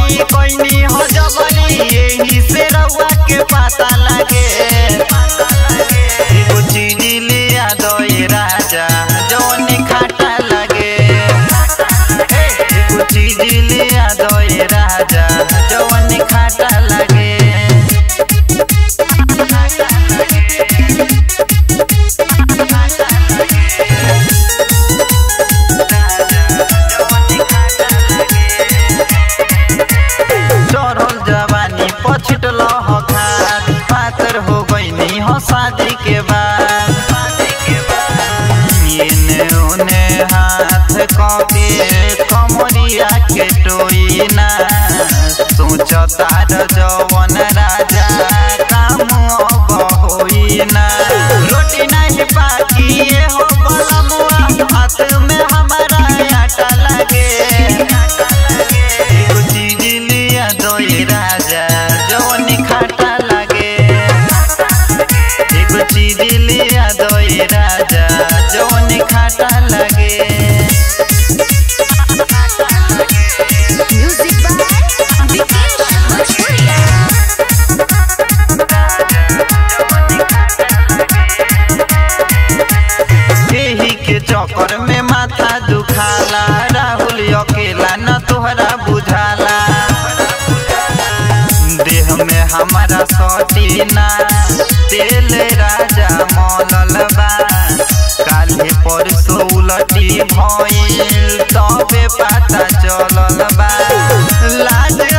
बड़ी कोइनी हो जबरी यही से रउआ के पता लगे एगो चीज लिया दो ये राजा जौन खाटा लगे एगो चीज लिया दो ये राजा जौन खाटा लगे चढ़ल जवानी पछिटल हो खात पातर हो गईनी हो शादी के बाद एने ओने हाथ कके कमरिया के टोइना सोचतार जवन राजा काम अब होइना रोटी नहीं बाकी ये हो बलमुआ हाथ में हमारा आटा लगे एगो चीज लिया दो ये राजा जवन खाटा लगे एगो चीज लिया दो ये राजा जवन खाटा लगे Music by Vikesh Bhojpuria. यही के चक्कर में माथा दुखाला राहुल अकेला न तोहरा बुझाला देह में हमारा सटीना तेल राजा मौलल बा काले परसो उलटी भइल तबे पता चलल बा लाज